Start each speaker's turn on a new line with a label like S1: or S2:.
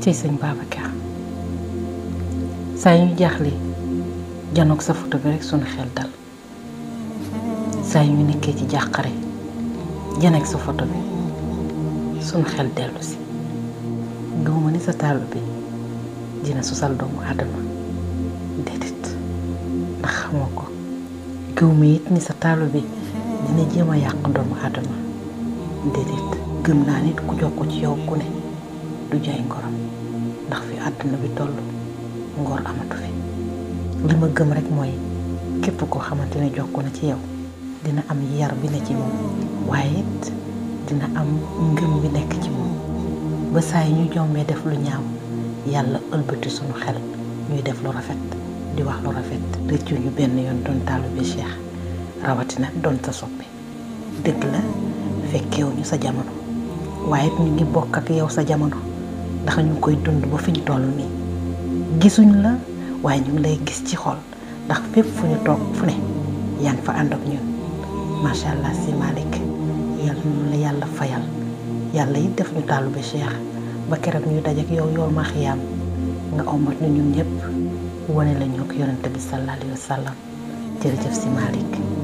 S1: cey sëñ Babacar saa yu ñu jaaxle janoog sa photo bi rek sunu xel dal saa yu ñu nekkee ci jàqare janeeg sa photo bi sunu xel dellu si gëwuma ni sa taalu bi dina susal doomu aadama déedéet ndax xamoo ko gëwuma it ni sa taalu bi dina jéem a yàq doomu aadama déedéet gëm naa nit ku jox ko ci yow ku ne du jaay ngoram ndax fi àdduna bi toll ngor amatu fi li ma gëm rek mooy képp koo xamante ne jokk na ci yow dina am yar bi ne ci moom waaye it dina am ngëm bi nekk ci moom ba saa yi ñu jombee def lu ñaaw yàlla ëlbati sunu xel ñuy def lu rafet di wax lu rafet rëccu ñu benn yoon doon taalu bi Cheikh rawatina doon sa soppi dëgg la fekkewuñu sa jamono waaye it ñu ngi bokk ak yow sa jamono ndax ñu ngi koy dund ba fi ñu toll nii gisuñ la waaye ñu ngi lay gis ci xol ndax fépp fu ñu toog fu ne yaa ngi fa ànd ak ñun macha allah si Malick yàlla na la yàlla fayal yàlla it def ñu taalu bi Cheikh ba keroog ñuy dajeek yow yow ma xiyaam nga omat ñu ñun ñëpp wane la ñu ko yonente bi sallallahu alayhi wa sallam jërëjëf si Malick